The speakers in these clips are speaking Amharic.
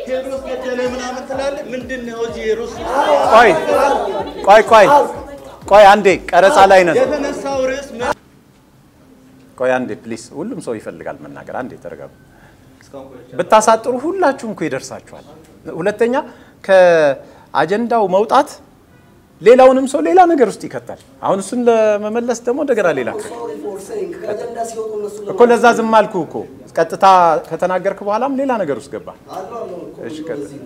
ቴዎድሮስ ገደለ ምናምን ትላለህ። ምንድን ነው እዚህ ሩስ ቆይ ቆይ ቆይ ቆይ አንዴ ቀረጻ ላይ ነን። የተነሳው ርዕስ ምን ቆይ አንዴ ፕሊስ፣ ሁሉም ሰው ይፈልጋል መናገር። አንዴ ተረጋጉ። ብታሳጥሩ ሁላችሁም እኮ ይደርሳችኋል። ሁለተኛ ከአጀንዳው መውጣት ሌላውንም ሰው ሌላ ነገር ውስጥ ይከታል። አሁን እሱን ለመመለስ ደግሞ እንደገና ሌላ ከአጀንዳ ሲወጡ እነሱ እኮ ለዛ ዝም አልኩህ እኮ ቀጥታ ከተናገርክ በኋላም ሌላ ነገር ውስጥ ገባ። እሺ ቀጥል።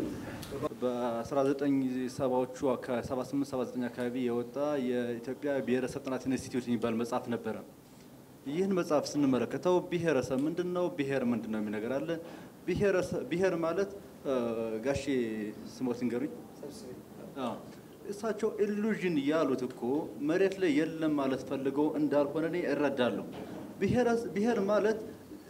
በ1970ዎቹ 78 79 አካባቢ የወጣ የኢትዮጵያ ብሔረሰብ ጥናት ኢንስቲትዩት የሚባል መጽሐፍ ነበረ። ይህን መጽሐፍ ስንመለከተው ብሔረሰብ ምንድን ነው፣ ብሔር ምንድን ነው የሚል ነገር አለ። ብሔረሰብ- ብሔር ማለት እ፣ ጋሼ ስሞት ንገሩኝ። አዎ፣ እሳቸው ኢሉዥን ያሉት እኮ መሬት ላይ የለም ማለት ፈልገው እንዳልሆነ እኔ እረዳለሁ። ብሔረስ- ብሔር ማለት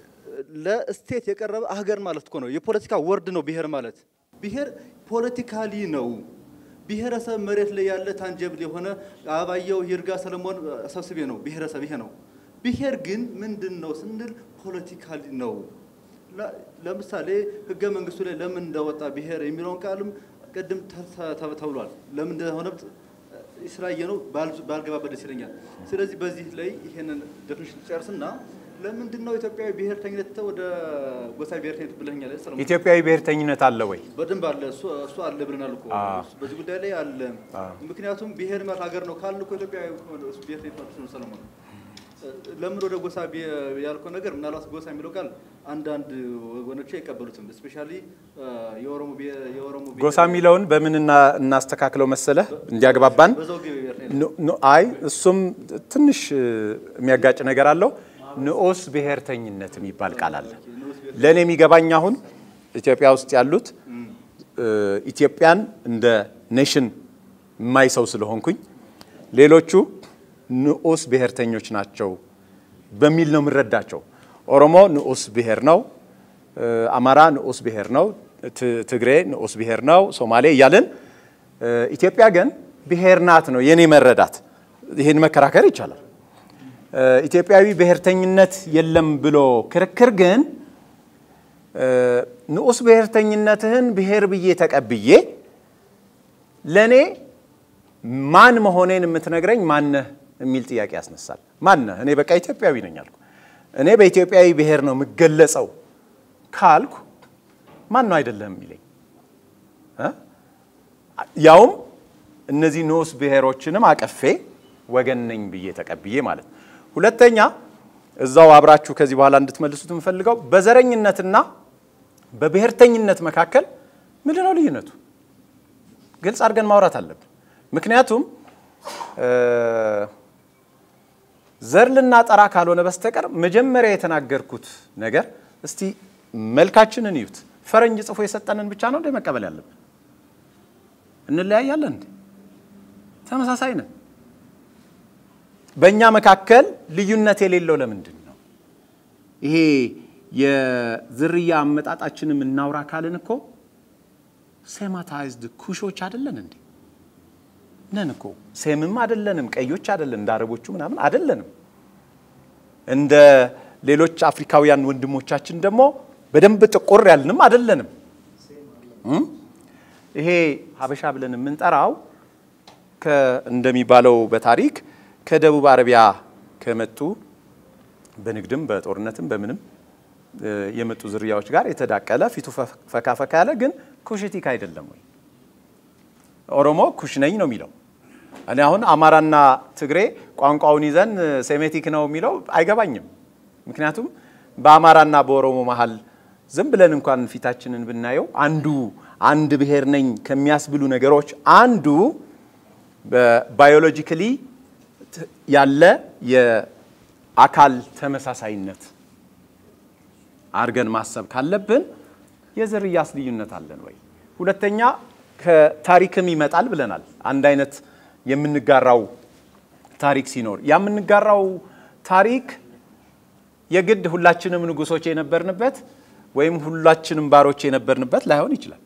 ለስቴት የቀረበ ሀገር ማለት እኮ ነው። የፖለቲካ ወርድ ነው ብሔር ማለት። ብሔር ፖለቲካሊ ነው። ብሔረሰብ መሬት ላይ ያለ ታንጀብል የሆነ አባየው ይርጋ ሰለሞን ሰብስቤ ነው ብሔረሰብ ይሄ ነው። ብሔር ግን ምንድን ነው ስንል ፖለቲካሊ ነው። ለ- ለምሳሌ ህገ መንግስቱ ላይ ለምን እንደወጣ ብሔር የሚለውን ቃልም ቅድም ተ- ተ- ተብሏል። ለምን እንደሆነ ስላየ ነው ባልገባበት ደስ ይለኛል። ስለዚህ በዚህ ላይ ይሄንን ዴፊኒሽን ጨርስና ለምንድን ነው ኢትዮጵያዊ ብሔርተኝነት ወደ ጎሳ ብሔርተኝነት ብለኛል ሰለሞን? ኢትዮጵያዊ ብሔርተኝነት አለ ወይ? በደንብ አለ። እሱ እሱ አለ ብለናል እኮ በዚህ ጉዳይ ላይ አለ። ምክንያቱም ብሔር ማለት ሀገር ነው ካልን እኮ ኢትዮጵያ ብሔር ነው ሰለሞን። ለምን ወደ ጎሳ ቢ- ያልከው ነገር ምናልባት ጎሳ የሚለው ቃል አንዳንድ ወገኖች አይቀበሉትም። ስፔሻሊ የኦሮሞ ብሔር- የኦሮሞ ብሔር- ጎሳ የሚለውን በምን እና- እናስተካክለው መሰለህ እንዲያግባባን በዘውግ ብሔርተኝነት ኑ- ኑ- አይ እሱም ትንሽ እ, የሚያጋጭ ነገር አለው። ንዑስ ብሔርተኝነት የሚባል ቃል አለ። ለእኔ የሚገባኝ አሁን ኢትዮጵያ ውስጥ ያሉት እ, ኢትዮጵያን እንደ ኔሽን የማይ ሰው ስለሆንኩኝ ሌሎቹ ንዑስ ብሔርተኞች ናቸው በሚል ነው የምረዳቸው። ኦሮሞ ንዑስ ብሔር ነው፣ እ, አማራ ንዑስ ብሔር ነው፣ ት- ትግሬ ንዑስ ብሔር ነው፣ ሶማሌ እያልን እ፣ ኢትዮጵያ ግን ብሔር ናት ነው የኔ መረዳት። ይህን መከራከር ይቻላል። እ፣ ኢትዮጵያዊ ብሔርተኝነት የለም ብሎ ክርክር ግን እ፣ ንዑስ ብሔርተኝነትህን ብሔር ብዬ ተቀብዬ ለእኔ ማን መሆኔን የምትነግረኝ ማነህ የሚል ጥያቄ ያስነሳል። ማነህ? እኔ በቃ ኢትዮጵያዊ ነኝ አልኩ። እኔ በኢትዮጵያዊ ብሔር ነው የምገለጸው ካልኩ ማን ነው አይደለም የሚለኝ እ? ያውም እነዚህ ንዑስ ብሔሮችንም አቀፌ ወገን ነኝ ብዬ ተቀብዬ ማለት ነው። ሁለተኛ እዛው አብራችሁ ከዚህ በኋላ እንድትመልሱት የምፈልገው በዘረኝነትና በብሔርተኝነት መካከል ምንድን ነው ልዩነቱ? ግልጽ አድርገን ማውራት አለብን። ምክንያቱም እ፣ ዘር ልናጠራ ካልሆነ በስተቀር መጀመሪያ የተናገርኩት ነገር እስቲ መልካችንን እዩት። ፈረንጅ ጽፎ የሰጠንን ብቻ ነው እንደ መቀበል ያለብን? እንለያያለን እንዴ? ተመሳሳይ ነን። በእኛ መካከል ልዩነት የሌለው ለምንድን ነው? ይሄ የዝርያ አመጣጣችንም እናውራ ካልን እኮ ሴማታይዝድ ኩሾች አይደለን እንዴ? ነን እኮ ሴምም አይደለንም፣ ቀዮች አይደለን፣ እንደ አረቦቹ ምናምን አይደለንም። እንደ ሌሎች አፍሪካውያን ወንድሞቻችን ደግሞ በደንብ ጥቁር ያልንም አይደለንም። እም? ይሄ ሀበሻ ብለን የምንጠራው ከ- እንደሚባለው በታሪክ ከደቡብ አረቢያ ከመጡ በንግድም በጦርነትም በምንም እ፣ የመጡ ዝርያዎች ጋር የተዳቀለ ፊቱ ፈ- ፈካ ፈካ ያለ ግን ኩሽቲክ አይደለም ወይ? ኦሮሞ ኩሽ ነኝ ነው የሚለው። እኔ አሁን አማራና ትግሬ ቋንቋውን ይዘን እ፣ ሴሜቲክ ነው የሚለው አይገባኝም። ምክንያቱም በአማራና በኦሮሞ መሀል ዝም ብለን እንኳን ፊታችንን ብናየው አንዱ አንድ ብሔር ነኝ ከሚያስብሉ ነገሮች አንዱ በባዮሎጂካሊ ያለ የአካል ተመሳሳይነት አድርገን ማሰብ ካለብን የዝርያስ ልዩነት አለን ወይ? ሁለተኛ ከታሪክም ይመጣል ብለናል። አንድ አይነት የምንጋራው ታሪክ ሲኖር ያ የምንጋራው ታሪክ የግድ ሁላችንም ንጉሶች የነበርንበት ወይም ሁላችንም ባሮች የነበርንበት ላይሆን ይችላል።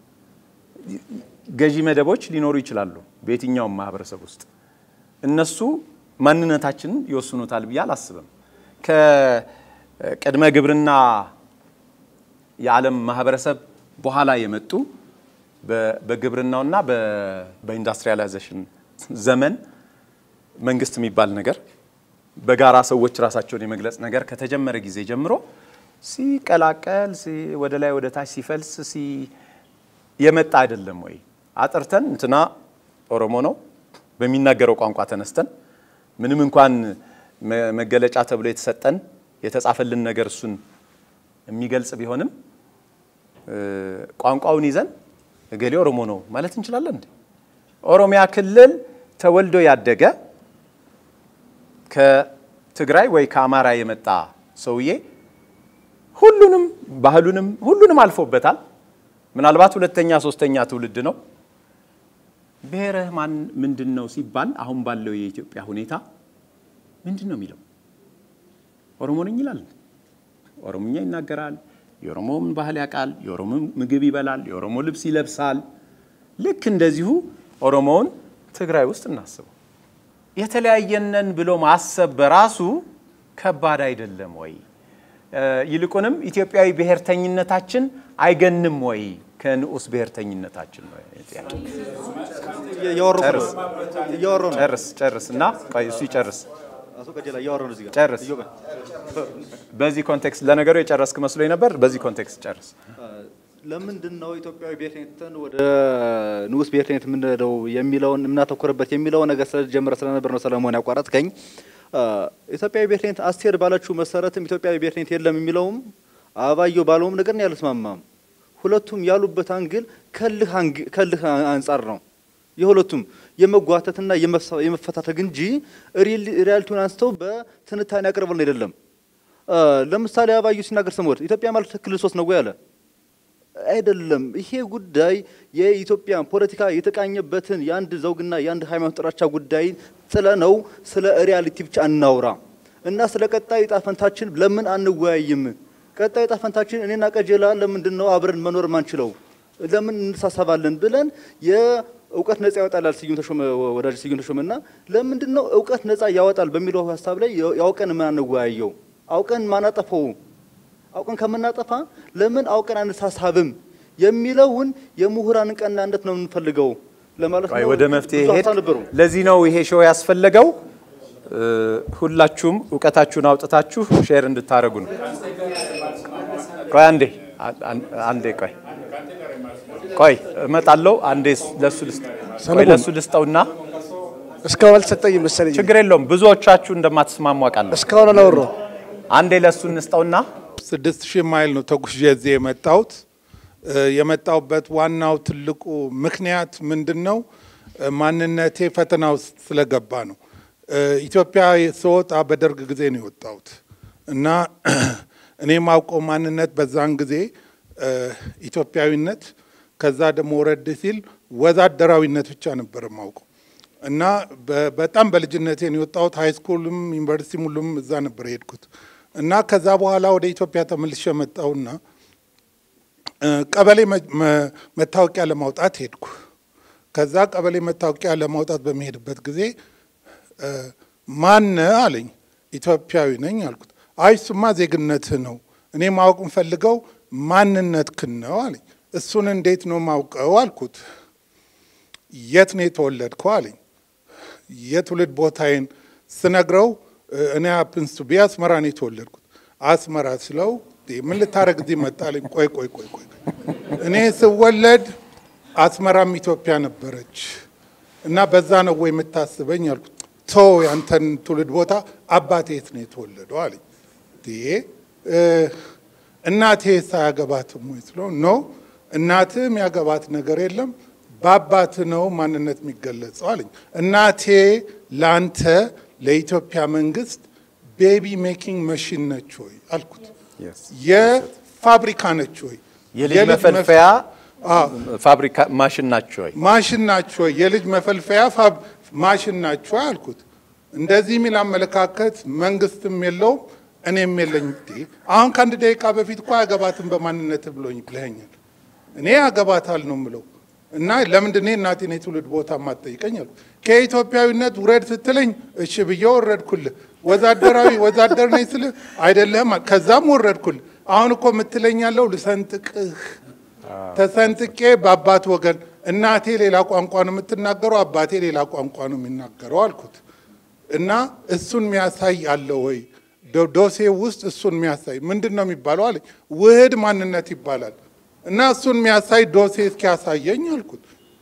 ገዢ መደቦች ሊኖሩ ይችላሉ በየትኛውም ማህበረሰብ ውስጥ። እነሱ ማንነታችንን ይወስኑታል ብዬ አላስብም። ከቅድመ ግብርና የዓለም ማህበረሰብ በኋላ የመጡ በ- በግብርናውና በ- በኢንዱስትሪያላይዜሽን ዘመን መንግስት የሚባል ነገር በጋራ ሰዎች ራሳቸውን የመግለጽ ነገር ከተጀመረ ጊዜ ጀምሮ ሲቀላቀል ሲ- ወደ ላይ ወደ ታች ሲፈልስ ሲ የመጣ አይደለም ወይ? አጥርተን እንትና ኦሮሞ ነው በሚናገረው ቋንቋ ተነስተን ምንም እንኳን መ- መገለጫ ተብሎ የተሰጠን የተጻፈልን ነገር እሱን የሚገልጽ ቢሆንም እ፣ ቋንቋውን ይዘን እገሌ ኦሮሞ ነው ማለት እንችላለን እንዴ? ኦሮሚያ ክልል ተወልዶ ያደገ ከትግራይ ወይ ከአማራ የመጣ ሰውዬ ሁሉንም ባህሉንም ሁሉንም አልፎበታል። ምናልባት ሁለተኛ ሶስተኛ ትውልድ ነው። ብሔርህ ማን ምንድን ነው ሲባል አሁን ባለው የኢትዮጵያ ሁኔታ ምንድን ነው የሚለው? ኦሮሞ ነኝ ይላል። ኦሮሞኛ ይናገራል። የኦሮሞን ባህል ያውቃል። የኦሮሞ ምግብ ይበላል። የኦሮሞ ልብስ ይለብሳል። ልክ እንደዚሁ ኦሮሞውን ትግራይ ውስጥ እናስበው። የተለያየነን ብሎ ማሰብ በራሱ ከባድ አይደለም ወይ? እ፣ ይልቁንም ኢትዮጵያዊ ብሔርተኝነታችን አይገንም ወይ ከንዑስ ብሔርተኝነታችን ነው ጥያቄ። እያወረዱ ነው ጨርስ እያወረዱ ነው ጨርስ ጨርስ እና ቆይ እሱ ይጨርስ አቶ ቀጀላ እያወረዱ ነው እዚህ ጋር ጨርስ። እዮብ፣ በዚህ ኮንቴክስት ለነገሩ የጨረስክ መስሎኝ ነበር። በዚህ ኮንቴክስት ጨርስ። ለምንድን ነው ኢትዮጵያዊ ብሔርተኝነትን ወደ ንዑስ ብሔርተኝነት የምንሄደው የሚለውን የምናተኩርበት የሚለው ነገር ስለጀመረ ስለነበር ነው ሰለሞን ያቋረጥከኝ። አ፣ ኢትዮጵያዊ ብሔርተኝነት አስቴር ባለችው መሰረትም ኢትዮጵያዊ ብሔርተኝነት የለም የሚለውም አበባየሁ ባለውም ነገር ነው ያልስማማም። ሁለቱም ያሉበት አንግል ከልህ አንግ- ከልህ አንጻር ነው የሁለቱም የመጓተትና የመፈ- የመፈታተግ እንጂ ሪል- ሪያሊቲውን አንስተው በትንታኔ ያቀርበልን አይደለም። አ፣ ለምሳሌ አበባየሁ ሲናገር ስሞት ኢትዮጵያ ማለት ክልል ሶስት ነው ወይ አለ። አይደለም። ይሄ ጉዳይ የኢትዮጵያን ፖለቲካ የተቃኘበትን የአንድ ዘውግና የአንድ ሃይማኖት ጥላቻ ጉዳይ ጥለ ነው ስለ ሪያሊቲ ብቻ እናውራ እና ስለ ቀጣይ ዕጣ ፈንታችን ለምን አንወያይም? ቀጣይ ዕጣ ፈንታችን እኔና ቀጀላ ለምንድን ነው አብረን መኖር ማንችለው? ለምን እንሳሰባለን ብለን የእውቀት ነጻ ያወጣል ስዩም ተሾመ ወዳጅ ስዩም ተሾመና ለምንድን ነው እውቀት ነጻ ያወጣል በሚለው ሀሳብ ላይ ያውቀን ምን አንወያየው? አውቀን ማናጠፈው አውቀን ከምናጠፋ ለምን አውቀን አንሳሳብም የሚለውን የምሁራን ቀናነት ነው የምንፈልገው ለማለት ቆይ ነው። ወደ መፍትሄ ብዙ ሄድ። ሀሳብ ነበሩ። ለዚህ ነው ይሄ ሾው ያስፈለገው። እ፣ ሁላችሁም እውቀታችሁን አውጥታችሁ ሼር እንድታደርጉ ነው። ቆይ አንዴ አ- አን- አንዴ ቆይ ቆይ እመጣለሁ። አንዴ ለሱ ልስጥ ቆይ ሰለሞን። ለሱ ልስጠውና እስካሁን አልተሰጠኝም መሰለኝ። ችግር የለውም ብዙዎቻችሁ እንደማትስማሙ አውቃለሁ። እስካሁን አላወራሁም። አንዴ ለሱ እንስጠውና ስድስት ሺህ ማይል ነው ተጉዤ እዚህ የመጣሁት። እ፣ የመጣሁበት ዋናው ትልቁ ምክንያት ምንድን ነው? እ፣ ማንነቴ ፈተና ውስጥ ስለገባ ነው። እ፣ ኢትዮጵያ ስወጣ በደርግ ጊዜ ነው የወጣሁት እና እኔ የማውቀው ማንነት በዛን ጊዜ እ፣ ኢትዮጵያዊነት፣ ከዛ ደግሞ ወረድ ሲል ወዛደራዊነት ብቻ ነበር የማውቀው እና በ- በጣም በልጅነቴ ነው የወጣሁት። ሃይ ስኩልም ዩኒቨርሲቲም ሁሉም እዛ ነበር የሄድኩት እና ከዛ በኋላ ወደ ኢትዮጵያ ተመልሼ መጣሁና እ፣ ቀበሌ መ- መ- መታወቂያ ለማውጣት ሄድኩ። ከዛ ቀበሌ መታወቂያ ለማውጣት በሚሄድበት ጊዜ እ፣ ማነ አለኝ። ኢትዮጵያዊ ነኝ አልኩት። አይ እሱማ ዜግነትህ ነው፣ እኔ ማወቅ የምፈልገው ማንነትህን ነው አለኝ። እሱን እንዴት ነው ማውቀው አልኩት። የት ነው የተወለድከው አለኝ። የትውልድ ቦታዬን ስነግረው እ፣ እኔ ሀፕንስ ቱ ቢ አስመራ ነው የተወለድኩት። አስመራ ስለው "እንዴ፣ ምን ልታረግ እዚህ መጣ አለኝ። ቆይ ቆይ ቆይ ቆይ እኔ ስወለድ አስመራም ኢትዮጵያ ነበረች እና በዛ ነው ወይ የምታስበኝ አልኩት። ቶ ያንተን ትውልድ ቦታ አባቴ የት ነው የተወለደው አለኝ። እንዴ እ፣ እናቴ ሳያገባትም ወይ ስለው ኖ እናትም ያገባት ነገር የለም በአባት ነው ማንነት የሚገለጸው አለኝ። እናቴ ለአንተ ለኢትዮጵያ መንግስት ቤቢ ሜኪንግ መሽን ነች ወይ አልኩት። የፋብሪካ ነች ወይ የልጅ የልጅ መፈልፈያ አዎ። ፋብሪካ ማሽን ናቸው ወይ? ማሽን ናቸው ወይ? የልጅ መፈልፈያ ፋብ ማሽን ናቸው ወይ አልኩት። እንደዚህ የሚል አመለካከት መንግስትም የለውም እኔም የለኝ። እንዴ አሁን ከአንድ ደቂቃ በፊት እኮ አያገባትም በማንነት ብሎኝ ብለኸኛል። እኔ ያገባታል ነው ምለው እና ለምንድን እኔ እናቴን የትውልድ ቦታ ማጠይቀኝ አልኩ። ከኢትዮጵያዊነት ውረድ ስትለኝ እሺ ብዬ ወረድኩልህ። ወዛደራዊ ወዛደር ነኝ ስልህ አይደለህም። ከዛም ወረድኩልህ። አሁን እኮ የምትለኝ ያለው ልሰንጥቅህ ተሰንጥቄ በአባት ወገን እናቴ ሌላ ቋንቋ ነው የምትናገረው፣ አባቴ ሌላ ቋንቋ ነው የሚናገረው አልኩት እና እሱን የሚያሳይ አለ ወይ ዶ- ዶሴ ውስጥ እሱን የሚያሳይ ምንድን ነው የሚባለው አለኝ። ውህድ ማንነት ይባላል እና እሱን የሚያሳይ ዶሴ እስኪያሳየኝ አልኩት።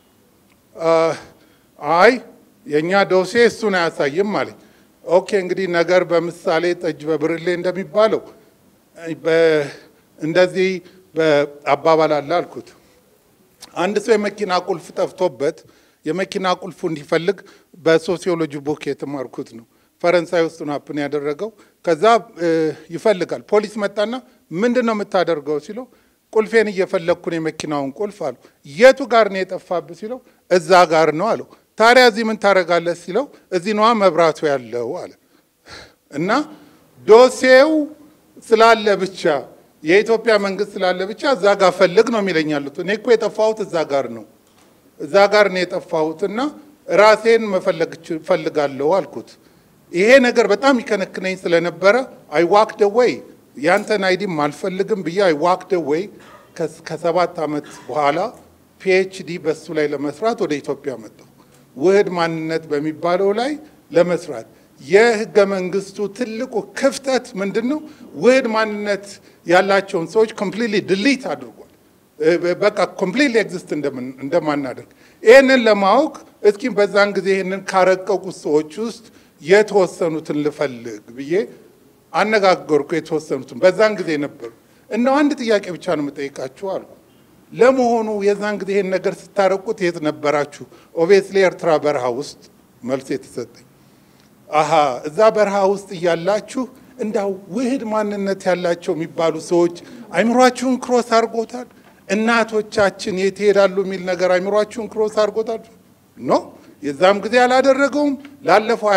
አይ የእኛ ዶሴ እሱን አያሳይም አለኝ። ኦኬ እንግዲህ ነገር በምሳሌ ጠጅ በብርሌ እንደሚባለው በ- እንደዚህ በአባባል አለ አልኩት። አንድ ሰው የመኪና ቁልፍ ጠፍቶበት የመኪና ቁልፉ እንዲፈልግ በሶሲዮሎጂ ቡክ የተማርኩት ነው። ፈረንሳይ ውስጥ ነው ሀፕን ያደረገው። ከዛ እ, ይፈልጋል። ፖሊስ መጣና ምንድን ነው የምታደርገው ሲለው ቁልፌን እየፈለግኩ ነው የመኪናውን ቁልፍ አሉ። የቱ ጋር ነው የጠፋብህ ሲለው እዛ ጋር ነው አለው። ታዲያ እዚህ ምን ታደርጋለህ ሲለው እዚህ ነዋ መብራቱ ያለው አለ። እና ዶሴው ስላለ ብቻ የኢትዮጵያ መንግስት ስላለ ብቻ እዛ ጋር ፈልግ ነው የሚለኝ ያሉት። እኔ እኮ የጠፋሁት እዛ ጋር ነው እዛ ጋር ነው የጠፋሁት እና ራሴን መፈለግ እች- እፈልጋለሁ አልኩት። ይሄ ነገር በጣም ይከነክነኝ ስለነበረ አይ ዋክ ደ ወይ ያንተን አይዲም አልፈልግም ብዬ አይ ዋክ ደ ወይ ከሰባት ዓመት በኋላ ፒኤችዲ በሱ ላይ ለመስራት ወደ ኢትዮጵያ መጣሁ። ውህድ ማንነት በሚባለው ላይ ለመስራት የህገ መንግስቱ ትልቁ ክፍተት ምንድን ነው? ውህድ ማንነት ያላቸውን ሰዎች ኮምፕሊትሊ ድሊት አድርጓል። እ፣ በቃ ኮምፕሊትሊ ኤግዚስት እንደማናደርግ ይህንን ለማወቅ እስኪ በዛን ጊዜ ይህንን ካረቀቁት ሰዎች ውስጥ የተወሰኑትን ልፈልግ ብዬ አነጋገርኩ። የተወሰኑትን በዛን ጊዜ ነበሩ። እነው አንድ ጥያቄ ብቻ ነው የምጠይቃችሁ አልኩ። ለመሆኑ የዛን ጊዜ ይህን ነገር ስታረቁት የት ነበራችሁ? ኦቤስሊ ኤርትራ በረሃ ውስጥ መልስ የተሰጠኝ አሀ እዛ በረሃ ውስጥ እያላችሁ እንዳው ውህድ ማንነት ያላቸው የሚባሉ ሰዎች አይምሯችሁን ክሮስ አድርጎታል። እናቶቻችን የት ይሄዳሉ የሚል ነገር አይምሯችሁን ክሮስ አድርጎታል። ኖ የዛም ጊዜ አላደረገውም። ላለፈው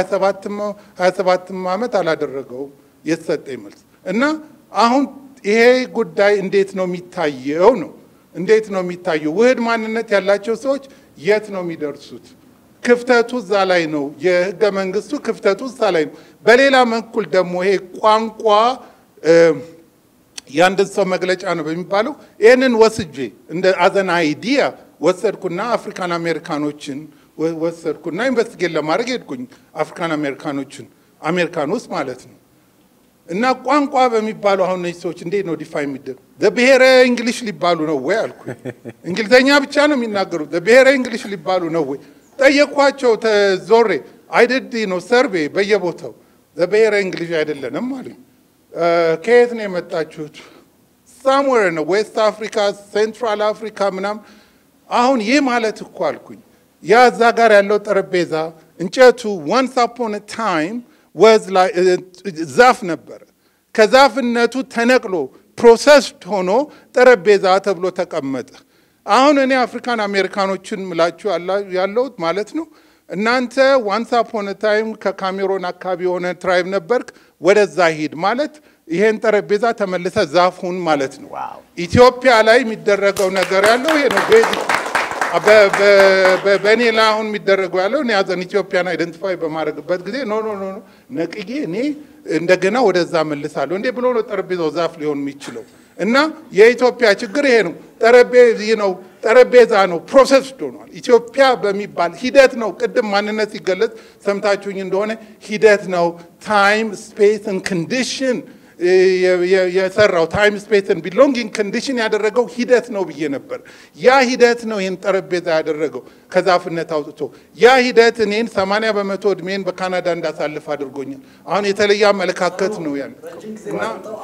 27 ዓመት አላደረገውም የተሰጠኝ መልስ እና አሁን ይሄ ጉዳይ እንዴት ነው የሚታየው ነው እንዴት ነው የሚታየው? ውህድ ማንነት ያላቸው ሰዎች የት ነው የሚደርሱት? ክፍተቱ እዛ ላይ ነው። የህገ መንግስቱ ክፍተቱ እዛ ላይ ነው። በሌላ በኩል ደግሞ ይሄ ቋንቋ እ፣ የአንድን ሰው መግለጫ ነው በሚባለው ይህንን ወስጄ እንደ አዘን አይዲያ ወሰድኩና አፍሪካን አሜሪካኖችን ወ- ወሰድኩና ኢንቨስቲጌት ለማድረግ ሄድኩኝ። አፍሪካን አሜሪካኖችን አሜሪካን ውስጥ ማለት ነው። እና ቋንቋ በሚባሉ አሁን እነዚህ ሰዎች እንዴት ነው ዲፋይ የሚደረግ? ብሔረ እንግሊሽ ሊባሉ ነው ወይ አልኩኝ። እንግሊዘኛ ብቻ ነው የሚናገሩት። ብሔረ እንግሊሽ ሊባሉ ነው ወይ ጠየኳቸው። ተዞሬ አይደድ ነው ሰርቬ በየቦታው ብሔረ እንግሊሽ አይደለንም አሉኝ። እ፣ ከየት ነው የመጣችሁት? ሳምዌር ነው ዌስት አፍሪካ፣ ሴንትራል አፍሪካ ምናምን። አሁን ይህ ማለት እኮ አልኩኝ ያ እዛ ጋር ያለው ጠረጴዛ እንጨቱ ዋንስ አፖን ታይም ወዝ ላይ ዛፍ ነበረ። ከዛፍነቱ ተነቅሎ ፕሮሰስድ ሆኖ ጠረጴዛ ተብሎ ተቀመጠ። አሁን እኔ አፍሪካን አሜሪካኖችን ምላችሁ ያላ- ያለሁት ማለት ነው። እናንተ ዋንስ አፖን ታይም ከካሜሮን አካባቢ የሆነ ትራይብ ነበርክ፣ ወደዛ ሂድ ማለት ይሄን ጠረጴዛ ተመልሰ ዛፍ ሁን ማለት ነው። ኢትዮጵያ ላይ የሚደረገው ነገር ያለው ይሄ ነው። ቤዚክ በ- በ- በ- በእኔ ላይ አሁን የሚደረገው ያለው እኔ ያዘን ኢትዮጵያን አይደንቲፋይ በማድረግበት ጊዜ ኖ ኖ ኖ ኖ ነቅዬ እኔ እንደገና ወደዛ መልሳለሁ እንዴ ብሎ ነው ጠረጴዛው ዛፍ ሊሆን የሚችለው። እና የኢትዮጵያ ችግር ይሄ ነው። ጠረጴዛ ነው ጠረጴዛ ነው ፕሮሰስ ሆኗል። ኢትዮጵያ በሚባል ሂደት ነው። ቅድም ማንነት ሲገለጽ ሰምታችሁኝ እንደሆነ ሂደት ነው። ታይም ስፔስን ኮንዲሽን የሰራው ታይም ስፔስን ቢሎንጊንግ ኮንዲሽን ያደረገው ሂደት ነው ብዬ ነበር። ያ ሂደት ነው ይህን ጠረጴዛ ያደረገው ከዛፍነት አውጥቶ። ያ ሂደት እኔን ሰማንያ በመቶ እድሜን በካናዳ እንዳሳልፍ አድርጎኛል። አሁን የተለየ አመለካከት ነው ያን እና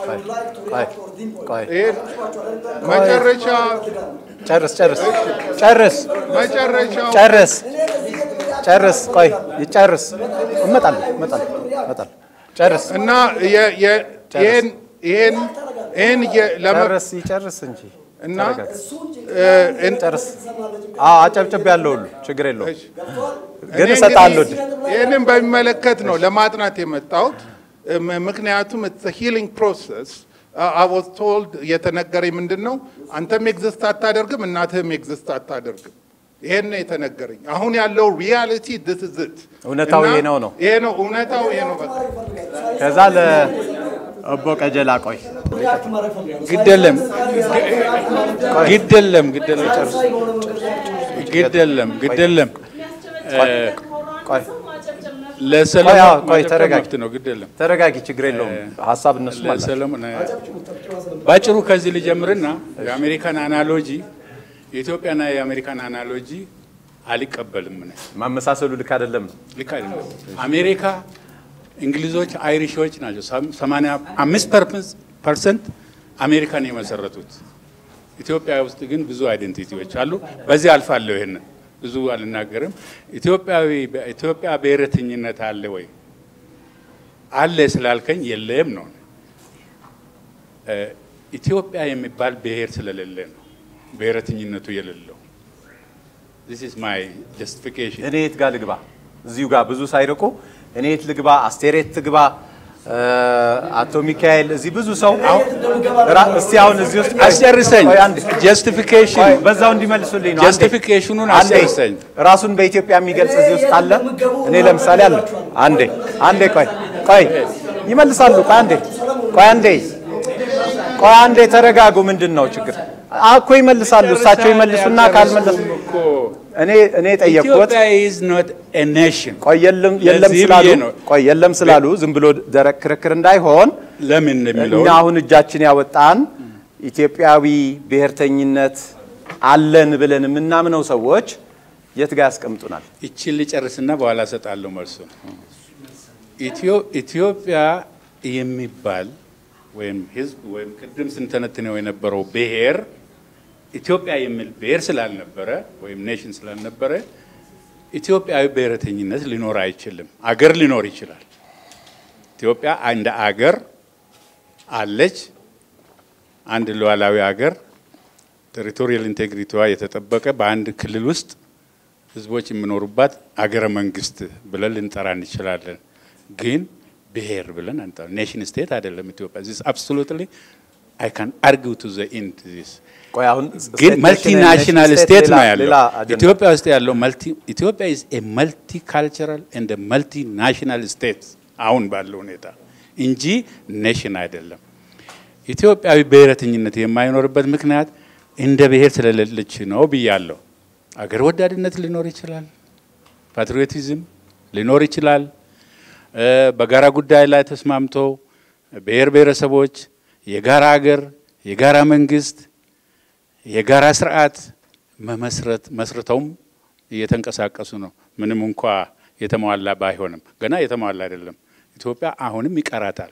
ቆይ ይሄን መጨረሻ ጨርስ ጨርስ ጨርስ መጨረሻው ጨርስ ጨርስ ቆይ ይጨርስ እመጣለሁ እመጣለሁ እመጣለሁ ጨርስ እና የ- የ- ይሄን ይሄን ይሄን የ- ለመ- ጨርስ ይጨርስ እንጂ እና ተረጋጋ። እ፣ እን- ጨርስ አዎ አጨብጭብ ያለው ሁሉ ችግር የለውም እሺ። ግን እኔ እሰጥሃለሁ እንግዲህ ይህንን በሚመለከት ነው ለማጥናት የመጣሁት። እም- ምክንያቱም ሂሊንግ ፕሮሰስ አወዝ ቶልድ የተነገረኝ ምንድን ነው፣ አንተም ኤግዚስት አታደርግም፣ እናትህም ኤግዚስት አታደርግም። ይሄን ነው የተነገረኝ። አሁን ያለው ሪያሊቲ ዲስ ኢዝ ኢት። እውነታው እና ይሄ ነው ነው ይሄ ነው እውነታው ይሄ ነው በቃ ከዛ ለእቦ ቀጀላ ቆይ ሪያክት ማድረግ ፈልጋለሁ። ግድ የለም ግድ የለም ግድ የለም ሳይንሳዊ በሆነ መንገድ ላይ ግድ የለም ግድ የለም ቆይ ቆይ፣ ለሰለሞን አዎ፣ ቆይ ማጨብጨብ ተረጋጊ። መብት ነው። ግድ የለም ተረጋጊ፣ ችግር የለውም። ሀሳብ እነሱ ማለት ለሰለሞን ባጭሩ ከዚህ ልጀምርና የአሜሪካን አናሎጂ የኢትዮጵያና የአሜሪካን አናሎጂ አልቀበልም እኔ። ማመሳሰሉ ልክ አይደለም ነው። ልክ አይደለም። አሜሪካ እንግሊዞች አይሪሾች ናቸው። ሰማንያ አምስት ፐርሰንት አሜሪካን የመሰረቱት። ኢትዮጵያ ውስጥ ግን ብዙ አይደንቲቲዎች አሉ። በዚህ አልፋለሁ። ይሄንን ብዙ አልናገርም። ኢትዮጵያዊ ኢትዮጵያ ብሔረተኝነት አለ ወይ አለ ስላልከኝ የለም ነው። እ ኢትዮጵያ የሚባል ብሔር ስለሌለ ነው ብሔረተኝነቱ የሌለው። This is my justification. እኔ የት ጋር ልግባ? እዚሁ ጋር ብዙ ሳይርቁ እኔ የት ልግባ? አስቴር የት ትግባ? እ አቶ ሚካኤል እዚህ ብዙ ሰው ራ- እስቲ አሁን እዚህ ውስጥ አስጨርሰኝ። ቆይ አንዴ። ጀስቲፊኬሽን ቆይ በዛው እንዲመልሱልኝ ነው። አንዴ። ጀስቲፊኬሽኑን አንዴ። አስጨርሰኝ። ራሱን በኢትዮጵያ የሚገልጽ እዚህ ውስጥ አለ። እኔ ለምሳሌ አለ። አንዴ አንዴ ቆይ ቆይ ይመልሳሉ። ቆይ አንዴ ቆይ አንዴ ቆይ አንዴ ተረጋጉ። ምንድን ነው ችግር? እኮ ይመልሳሉ። እሳቸው ይመልሱና ካልመለሱ እኮ እኔ እኔ ጠየቅኩት። ኢትዮጵያ is not a nation። ቆይ የለም የለም ለዚህ ስላሉ ብዬ ነው። ቆይ የለም ስላሉ ዝም ብሎ ደረቅ ክርክር እንዳይሆን ለምን የሚለው እኛ አሁን እጃችን ያወጣን ኢትዮጵያዊ ብሔርተኝነት አለን ብለን የምናምነው ሰዎች የት ጋር ያስቀምጡናል? ይችን ልጨርስና በኋላ እሰጣለሁ መልሱን። ኢትዮ- ኢትዮጵያ የሚባል ወይም ህዝብ ወይም ቅድም ስንተነትነው የነበረው ብሔር ኢትዮጵያ የሚል ብሔር ስላልነበረ ወይም ኔሽን ስላልነበረ ኢትዮጵያዊ ብሔረተኝነት ሊኖር አይችልም። አገር ሊኖር ይችላል። ኢትዮጵያ እንደ አገር አለች። አንድ ሉዓላዊ አገር ቴሪቶሪያል ኢንቴግሪቲዋ የተጠበቀ በአንድ ክልል ውስጥ ህዝቦች የሚኖሩባት አገረ መንግስት ብለን ልንጠራ እንችላለን። ግን ብሔር ብለን አንጠራ። ኔሽን ስቴት አይደለም ኢትዮጵያ። ዚስ አብሶሉትሊ አይ ካን አርጊው ቱ ዘ ኢንድ ዚስ ቆይ አሁን ግን ስቴት መልቲ ኔሽን፣ ናሽናል ኔሽን ስቴት ነው ሌላ- ያለው። ሌላ አጀንዳ። ኢትዮጵያ ውስጥ ያለው መልቲ ኢትዮጵያ ኢዝ ኤ መልቲ ካልቸራል ኤንድ መልቲ ናሽናል ስቴት አሁን ባለው ሁኔታ እንጂ ኔሽን አይደለም። ኢትዮጵያዊ ብሔረተኝነት የማይኖርበት ምክንያት እንደ ብሔር ስለሌለች ነው ብያለሁ። አገር ወዳድነት ሊኖር ይችላል፣ ፓትሪዮቲዝም ሊኖር ይችላል። እ በጋራ ጉዳይ ላይ ተስማምቶ ብሔር ብሔረሰቦች የጋራ አገር፣ የጋራ መንግስት፣ የጋራ ስርዓት መመስረት መስርተውም እየተንቀሳቀሱ ነው። ምንም እንኳ የተሟላ ባይሆንም ገና የተሟላ አይደለም። ኢትዮጵያ አሁንም ይቀራታል።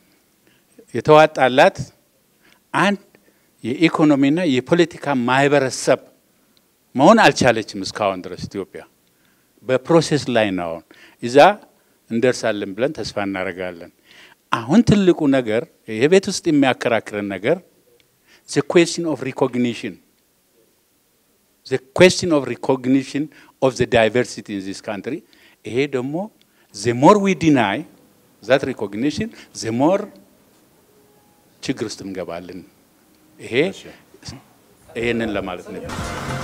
የተዋጣላት አንድ የኢኮኖሚና የፖለቲካ ማህበረሰብ መሆን አልቻለችም እስካሁን ድረስ ኢትዮጵያ በፕሮሴስ ላይ ነው። አሁን እዛ እንደርሳለን ብለን ተስፋ እናደርጋለን። አሁን ትልቁ ነገር የቤት ውስጥ የሚያከራክረን ነገር ዘ ኩዌስችን ኦፍ ሪኮግኒሽን ዘ ኩዌስችን ኦፍ ሪኮግኒሽን ኦፍ ዘ ዳይቨርሲቲ ኢን ዚስ ካንትሪ። ይሄ ደግሞ ዘ ሞር ዊ ዲናይ ዛት ሪኮግኒሽን ዘ ሞር ችግር ውስጥ እንገባለን። ይሄ ይሄንን ለማለት ነው።